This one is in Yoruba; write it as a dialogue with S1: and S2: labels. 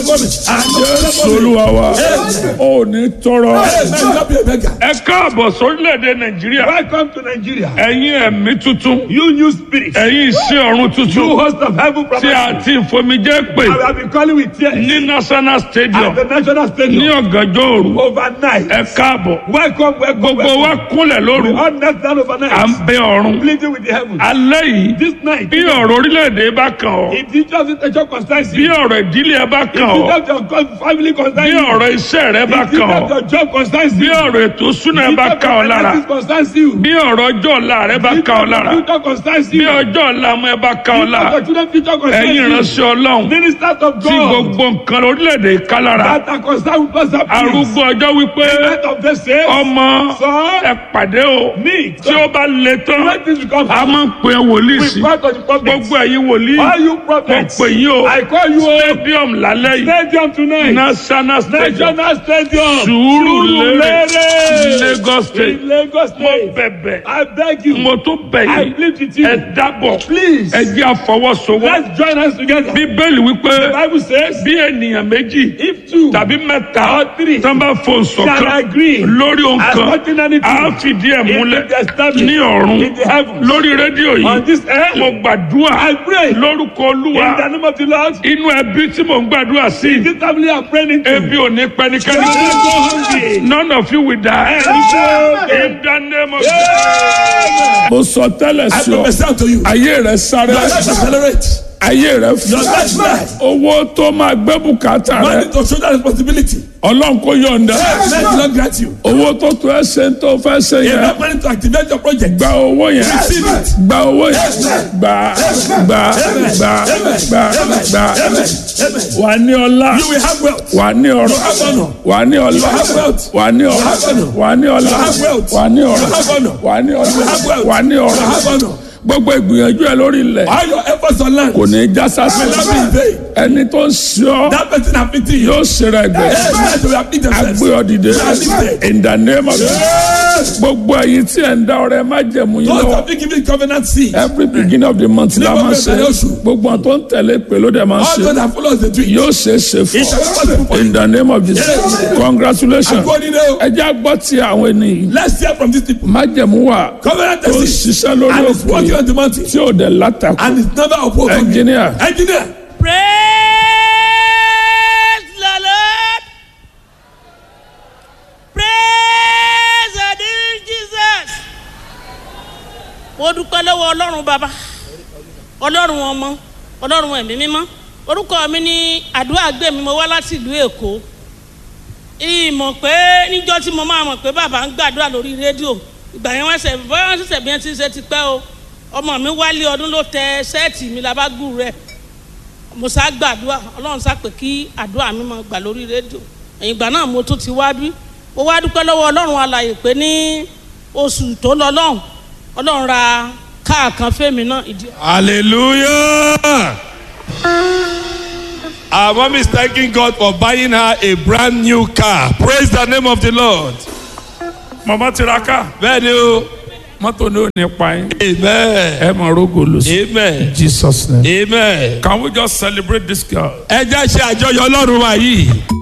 S1: solúwa wa ò ní tọrọ.
S2: Amen. Not be a beggar.
S1: ẹ káàbọ̀ sórílẹ̀-èdè nàìjíríà
S2: Welcome to Nigeria.
S1: ẹ̀yin ẹ̀mí tuntun
S2: You new spirit.
S1: ẹ̀yin iṣẹ́ ọ̀run
S2: You
S1: tuntun
S2: host of heaven
S1: tí a
S2: prophecy.
S1: ti fomijẹ́ pè
S2: I have been calling with tears
S1: ní national stadium
S2: at the national
S1: ní
S2: stadium
S1: ọ̀gànjọ́ òru
S2: overnight.
S1: ẹ káàbọ̀
S2: Welcome, welcome,
S1: gbogbo wa
S2: welcome.
S1: kúnlẹ̀ lóru
S2: We all knelt down
S1: à ń
S2: overnight,
S1: bẹ ọ̀run
S2: pleading with the heavens.
S1: alẹ́ yìí
S2: This night,
S1: bí ọ̀rọ̀ orílẹ̀-èdè bá kàn ọ́
S2: if the just intention concerns
S1: bí
S2: you,
S1: ọ̀rọ̀ ìdílé ẹ bá
S2: if
S1: kàn
S2: the
S1: ọ́
S2: just your God- family concerns
S1: bí
S2: you,
S1: ọ̀rọ̀ iṣẹ́ rẹ bá
S2: if the
S1: kàn ọ́
S2: just your job concerns
S1: bí
S2: you,
S1: ọ̀rọ̀ ètò súná ẹ
S2: if
S1: bá
S2: the
S1: kàn ọ́ lára
S2: finances concerns you,
S1: bí ọ̀rọ̀ ọjọ́ ọ̀la rẹ bá
S2: if
S1: kàn ọ́
S2: the
S1: lára
S2: future concerns
S1: bí
S2: you,
S1: ọjọ́ ọ̀la ọmọ ẹ bá kàn ọ́
S2: if
S1: lára
S2: the children future concerns
S1: ẹ̀yin
S2: you,
S1: ìránṣẹ́ ọlọ́run
S2: ministers of
S1: tí
S2: God
S1: gbogbo nǹkan orílẹ̀-èdè ká lára
S2: that are concerned with us, please.
S1: arúgbó ọjọ́ wípé
S2: Let of the same,
S1: ọmọ
S2: son,
S1: ẹ pàdé o
S2: meet.
S1: tí ó bá le tán
S2: When this becomes
S1: a máa ń pè é wòlíì
S2: we
S1: sí
S2: pray to the prophets.
S1: gbogbo ẹ̀yin wòlíì
S2: All you
S1: mo
S2: prophets,
S1: pè yín o
S2: I call you all
S1: stadium lálẹ́ yìí
S2: stadium tonight.
S1: national stadium
S2: National Stadium.
S1: Sùúrùlérè
S2: Sùúrùlérè.
S1: Lagos state
S2: In Lagos
S1: mo
S2: State.
S1: bẹ̀bẹ̀
S2: I beg you.
S1: mo tún bẹ̀
S2: I
S1: yín
S2: plead with you.
S1: ẹ dábọ̀
S2: Please.
S1: ẹ jẹ́ àfọwọ́sowọ́
S2: Let's join us together.
S1: bíbélì wípé
S2: The Bible says,
S1: bí ènìyàn méjì
S2: if two
S1: tàbí mẹ́ta
S2: or three
S1: tán bá fò
S2: shall
S1: ṣọ̀kan
S2: agree
S1: lórí ohun
S2: as
S1: kan
S2: touching anything,
S1: a fìdí ẹ̀
S2: it
S1: múlẹ̀
S2: will be established
S1: ní ọ̀run
S2: in the heavens.
S1: lórí rédíò
S2: On
S1: yìí
S2: this earth,
S1: mo gbàdúrà
S2: I pray
S1: lórúkọ
S2: in the
S1: olúwa
S2: name of the Lord.
S1: inú ẹbí tí mò ń gbàdúrà sí
S2: This family are praying into.
S1: ebi ò ní pẹnikẹ́ni
S2: Don't
S1: sí
S2: go hungry.
S1: none of you will die
S2: Amen.
S1: in the name of
S2: Amen.
S1: mo sọ tẹ́lẹ̀
S2: I
S1: sí ọ
S2: prophesy unto you.
S1: ayé rẹ sáré
S2: Your life accelerate.
S1: ayé rẹ
S2: Your
S1: fún
S2: life rise.
S1: owó tó máa gbé bùkátà rẹ
S2: Money to shoulder responsibility.
S1: ọlọ́run kò yọ̀ǹda
S2: Let the Lord grant you.
S1: owó tó tó ẹ ṣe ń tó fẹ́ ṣe yẹn
S2: Enough money to activate your project.
S1: gba owó yẹn
S2: Receive it.
S1: gba owó yẹn gba gba gba gba gba
S2: Amen.
S1: wà ní ọlá
S2: You will have wealth.
S1: wà ní ọrọ̀
S2: have honor.
S1: wà ní ọlá
S2: have wealth.
S1: wà ní ọrọ̀
S2: have honor.
S1: wà ní ọlá
S2: have wealth.
S1: wà ní
S2: You
S1: ọrọ̀
S2: have honor.
S1: wà ní ọlá
S2: have wealth.
S1: wà ní
S2: You have
S1: ọrọ̀
S2: honor.
S1: gbogbo ìgbìyànjú ẹ lórí ilẹ̀
S2: All your efforts on land
S1: kò ní í já sásì
S2: will not be in vain.
S1: ẹni tó ń ṣe ọ́
S2: That person afflicting you.
S1: yóò ṣe rẹ̀ gbẹ̀
S2: Yes, will afflict themselves.
S1: agbé ọ dìde
S2: lifted.
S1: in the name of
S2: Yes.
S1: gbogbo ẹ̀yin tí ẹ̀ ń dá ọrẹ má jẹ̀mú yín
S2: Those
S1: lọ́wọ́
S2: have been given covenant seed.
S1: every beginning of the month la
S2: Nígbà
S1: máa ṣe
S2: bẹ̀rẹ̀ oṣù.
S1: gbogbo àwọn tó ń tẹ̀lé pé ló dẹ̀ máa
S2: All
S1: ṣe
S2: those that follow us the dream.
S1: yóò ṣe é ṣe
S2: It shall be
S1: fún
S2: possible for
S1: ọ
S2: you.
S1: in the name of Jesus
S2: Yes.
S1: congratulations
S2: According to
S1: ẹ jẹ́ àgbọ̀ tí àwọn ènìyàn
S2: Let's hear from these people.
S1: májẹ̀mú wà
S2: Covenant
S1: tó ń
S2: seed.
S1: ṣiṣẹ́ lórí
S2: And it's working
S1: òkè
S2: on the mountain.
S1: tí ò dẹ̀ látàkù
S2: And it's never opposed.
S1: Engineer.
S2: Engineer.
S3: Praise the Lord. Praise the dear Jesus. Mo dúpẹ́ lọ́wọ́ Ọlọ́run bàbá, Ọlọ́run ọmọ, Ọlọ́run ẹ̀mí mímọ́. Orúkọ mi ní àdúrà gbé mi, mo wá láti ìlú Èkó. Ìmọ̀ pé níjọ́ tí mo máa mọ̀ pé bàbá ń gbàdúrà lórí rédíò. Ìgbà yẹn wọ́n ṣẹ̀ bọ́yá wọ́n ṣẹ̀ṣẹ̀ bí wọ́n ti ń ṣe ti pẹ́ o. Ọmọ mi wálé ọdún ló tẹ ṣẹ́ẹ̀tì mi labágùn rẹ̀ mo sá gbàdúrà ọlọ́run sá pé kí àdúrà mi máa gbà lórí rédíò ẹ̀yìn ìgbà náà mo tún ti wá bí mo wá dúpẹ́ lọ́wọ́ ọlọ́run alàyè pé ní oṣù tó lọ lọ́hùn ọlọ́run ra káà kan fẹ́mi náà ìdí.
S4: Hallelujah. Our mom is thanking God for buying her a brand new car. Praise the name of the Lord.
S1: mama tiraka
S4: Bẹ́ẹ̀ni o.
S1: mọ́tò ní ò ní pa yín
S4: Amen.
S1: ẹ mọ̀ rógò lọ sí
S4: Amen.
S1: Jesus name
S4: Amen.
S1: can we just celebrate this girl.
S4: Ẹ jẹ́ ṣe àjọyọ̀ Ọlọ́run wa yìí.